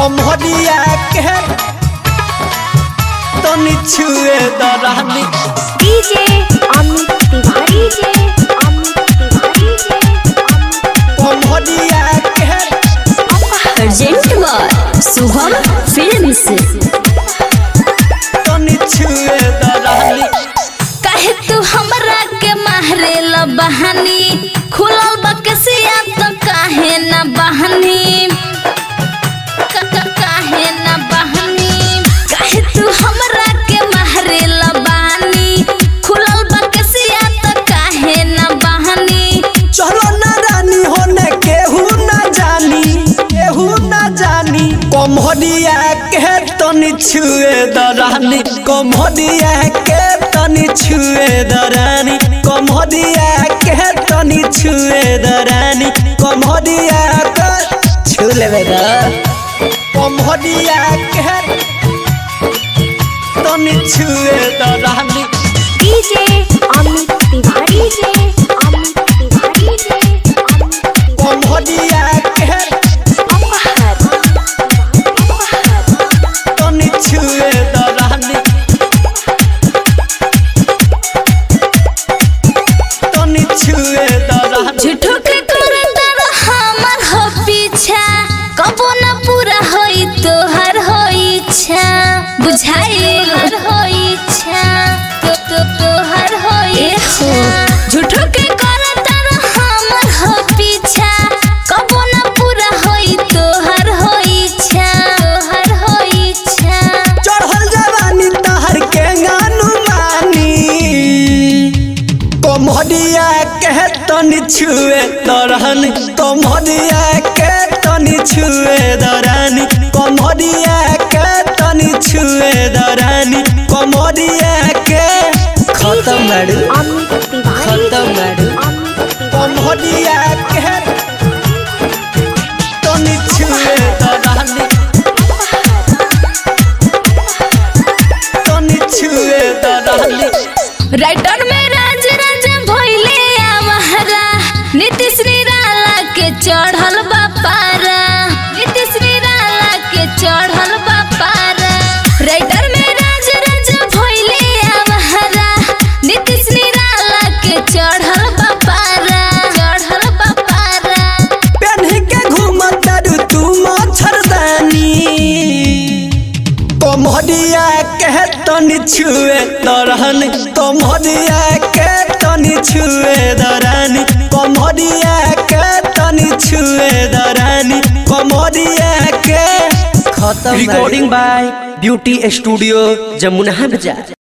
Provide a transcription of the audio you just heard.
कमरिया के तनी छुए दरानी डीजे अमित तिवारी जे अमित तिवारी जे अमित कमरिया के अर्जेंट बार शुभम फिल्म्स तनी छुए दरानी काहे तू हमरा के मारे ल बहानी खुलल बकसिया तो काहे न बहानी क- क- काहे न बहानी काहे तू हमरा के मारे ल बहानी खुलल बकसिया तो काहे न बहानी चलो ना रानी होने केहू ना जानी केहू ना जानी कमरिया के तनी छुए दरानी कमरिया के तनी छुए दरानी कमरिया के तनी छुए दरानी कमरिया के छू लेबे ग कमरिया के तनी छुए दरानी डीजे अमित तिवारी जे अमित तिवारी जे अमित तिवारी कमरिया के अपहर अपहर तनी छुए दरानी तनी छुए दरानी झूठो के करतर हमर हो पीछा कबो न पूरा होई तोहर हो इच्छा बुझाइल हो इच्छा तो तो तोहर हो इच्छा झूठो के करतर हमर हो पीछा कबो न पूरा होई तोहर हो इच्छा तोहर हो इच्छा चढ़ल जवानी तहर के गानु मानी कमरिया के तनी छुए दरानी कमरिया के तनी छुए दरानी कमरिया के तनी छुए दरानी कमरिया के खत्म मैडम अमित तिवारी खत्म जे मैडम अमित तिवारी कमरिया के तनी छुए दरानी तनी छुए दरानी राइटर में राज राज भइले आवहरा नीतीश निराला के चढ़ल बापारा नीतीश निराला के चढ़ल बापारा राइटर में राज राज भइले आवहरा नीतीश निराला के चढ़ल बापारा चढ़ल बापारा पेन्ही के घूमत दारू तू मच्छरदानी कमरिया के तनी छुए दरानी कमरिया के तनी छुए दरानी कमरिया के तनी छुए दरानी कमरिया के खत्म recording by beauty studio Jamuna बाजार